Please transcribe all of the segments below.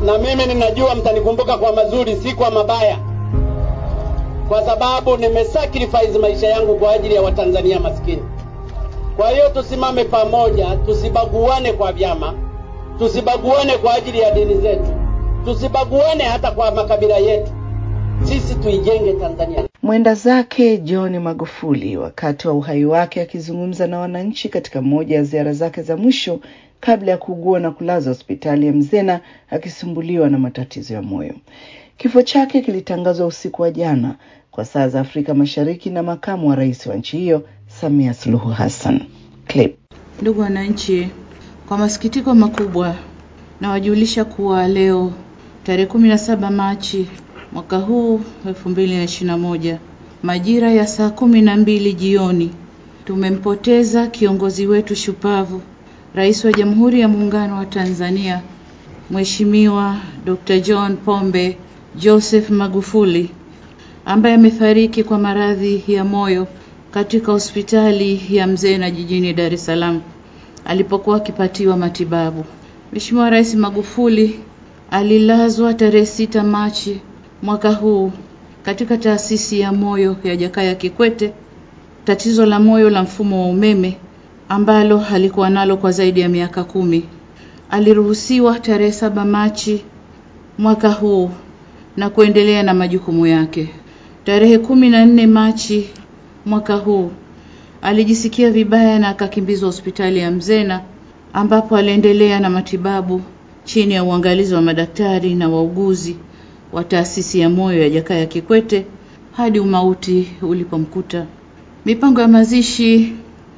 na mimi ninajua mtanikumbuka kwa mazuri, si kwa mabaya, kwa sababu nimesacrifice maisha yangu kwa ajili ya Watanzania maskini. Kwa hiyo tusimame pamoja, tusibaguane kwa vyama, tusibaguane kwa ajili ya dini zetu, tusibaguane hata kwa makabila yetu. Sisi tuijenge Tanzania. Mwenda zake John Magufuli wakati wa uhai wake akizungumza na wananchi katika moja ya ziara zake za mwisho kabla ya kuugua na kulazwa hospitali ya Mzena akisumbuliwa na matatizo ya moyo. Kifo chake kilitangazwa usiku wa jana kwa saa za Afrika Mashariki na makamu wa rais wa nchi hiyo Samia Suluhu Hassan. Clip. Ndugu wananchi, kwa masikitiko makubwa nawajulisha kuwa leo tarehe 17 Machi mwaka huu 2021 majira ya saa kumi na mbili jioni tumempoteza kiongozi wetu shupavu, Rais wa Jamhuri ya Muungano wa Tanzania Mheshimiwa Dr. John Pombe Joseph Magufuli ambaye amefariki kwa maradhi ya moyo katika hospitali ya Mzena jijini Dar es Salaam alipokuwa akipatiwa matibabu. Mheshimiwa Rais Magufuli alilazwa tarehe sita Machi mwaka huu katika taasisi ya moyo ya Jakaya Kikwete, tatizo la moyo la mfumo wa umeme ambalo alikuwa nalo kwa zaidi ya miaka kumi. Aliruhusiwa tarehe saba Machi mwaka huu na kuendelea na majukumu yake. Tarehe kumi na nne Machi mwaka huu alijisikia vibaya na akakimbizwa hospitali ya Mzena ambapo aliendelea na matibabu chini ya uangalizi wa madaktari na wauguzi wa taasisi ya moyo ya Jakaya Kikwete hadi umauti ulipomkuta. Mipango ya mazishi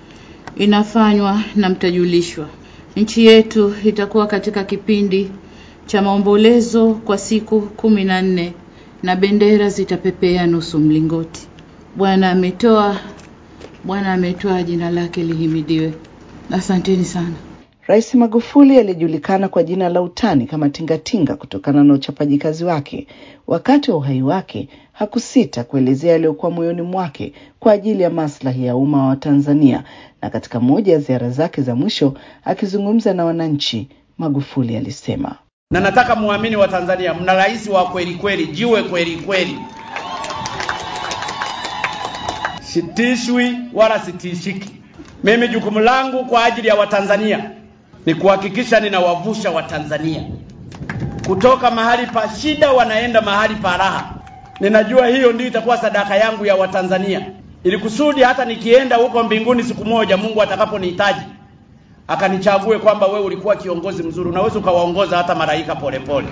inafanywa na mtajulishwa. Nchi yetu itakuwa katika kipindi cha maombolezo kwa siku kumi na nne na bendera zitapepea nusu mlingoti. Bwana ametoa, Bwana ametoa, jina lake lihimidiwe. Asanteni sana. Rais Magufuli alijulikana kwa jina la utani kama Tingatinga kutokana na uchapaji kazi wake. Wakati wa uhai wake hakusita kuelezea yaliyokuwa moyoni mwake kwa ajili ya maslahi ya umma wa Tanzania, na katika moja ya ziara zake za mwisho akizungumza na wananchi, Magufuli alisema, na nataka muamini wa Tanzania, mna rais wa kweli kweli, jiwe kweli kweli, sitishwi wala sitishiki. Mimi jukumu langu kwa ajili ya Watanzania ni kuhakikisha ninawavusha Watanzania kutoka mahali pa shida wanaenda mahali pa raha. Ninajua hiyo ndio itakuwa sadaka yangu ya Watanzania, ili kusudi hata nikienda huko mbinguni siku moja, Mungu atakaponihitaji akanichague kwamba wewe ulikuwa kiongozi mzuri, unaweza ukawaongoza hata malaika polepole.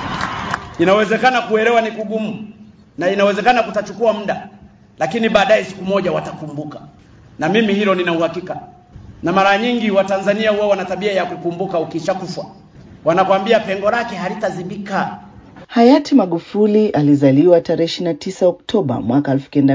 Inawezekana kuelewa ni kugumu, na inawezekana kutachukua muda, lakini baadaye siku moja watakumbuka, na mimi hilo nina uhakika na mara nyingi Watanzania huwa wana tabia ya kukumbuka ukishakufa, wanakwambia pengo lake halitazibika. Hayati Magufuli alizaliwa tarehe 29 Oktoba mwaka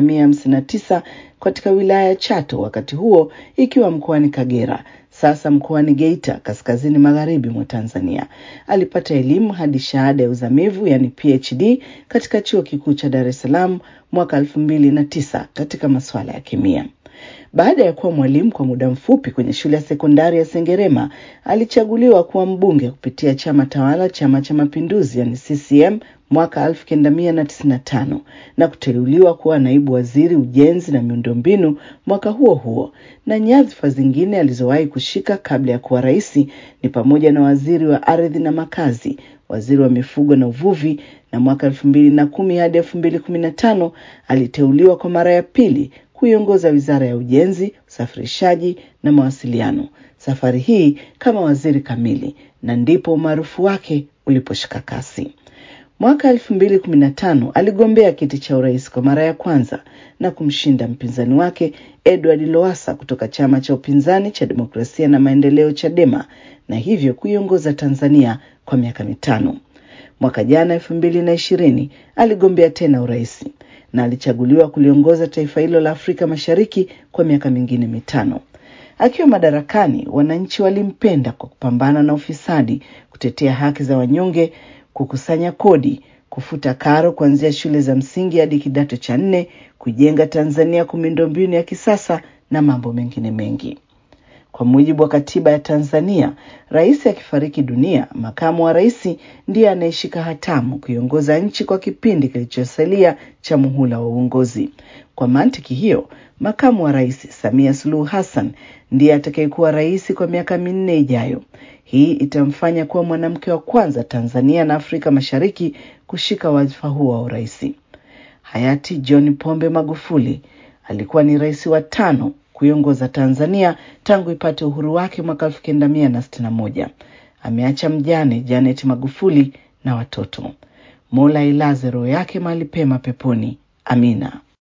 1959 katika wilaya ya Chato, wakati huo ikiwa mkoani Kagera, sasa mkoani Geita, kaskazini magharibi mwa Tanzania. Alipata elimu hadi shahada ya uzamivu yani PhD katika chuo kikuu cha Dar es Salaam mwaka 2009 katika masuala ya kemia. Baada ya kuwa mwalimu kwa muda mfupi kwenye shule ya sekondari ya Sengerema, alichaguliwa kuwa mbunge kupitia chama tawala, Chama cha Mapinduzi yani CCM mwaka 1995 na kuteuliwa kuwa naibu waziri ujenzi na miundombinu mwaka huo huo, na nyadhifa zingine alizowahi kushika kabla ya kuwa rais ni pamoja na waziri wa ardhi na makazi, waziri wa mifugo na uvuvi, na mwaka 2010 hadi 2015 aliteuliwa kwa mara ya pili kuiongoza wizara ya ujenzi, usafirishaji na mawasiliano, safari hii kama waziri kamili, na ndipo umaarufu wake uliposhika kasi. Mwaka elfu mbili kumi na tano aligombea kiti cha urais kwa mara ya kwanza na kumshinda mpinzani wake Edward Lowassa kutoka chama cha upinzani cha demokrasia na maendeleo Chadema, na hivyo kuiongoza Tanzania kwa miaka mitano. Mwaka jana elfu mbili na ishirini aligombea tena urais na alichaguliwa kuliongoza taifa hilo la Afrika Mashariki kwa miaka mingine mitano. Akiwa madarakani, wananchi walimpenda kwa kupambana na ufisadi, kutetea haki za wanyonge, kukusanya kodi, kufuta karo kuanzia shule za msingi hadi kidato cha nne, kujenga Tanzania kwa miundombinu ya kisasa na mambo mengine mengi. Kwa Kwa mujibu wa katiba ya Tanzania, rais akifariki dunia, makamu wa rais ndiye anayeshika hatamu kuiongoza nchi kwa kipindi kilichosalia cha muhula wa uongozi. Kwa mantiki hiyo, makamu wa rais Samia Suluhu Hassan ndiye atakayekuwa rais kwa miaka minne ijayo. Hii itamfanya kuwa mwanamke wa kwanza Tanzania na Afrika Mashariki kushika wadhifa huo wa urais. Hayati John Pombe Magufuli alikuwa ni rais wa tano kuiongoza Tanzania tangu ipate uhuru wake mwaka elfu kenda mia na sitini na moja. Ameacha mjane Janet Magufuli na watoto. Mola ilaze roho yake mahali pema peponi. Amina.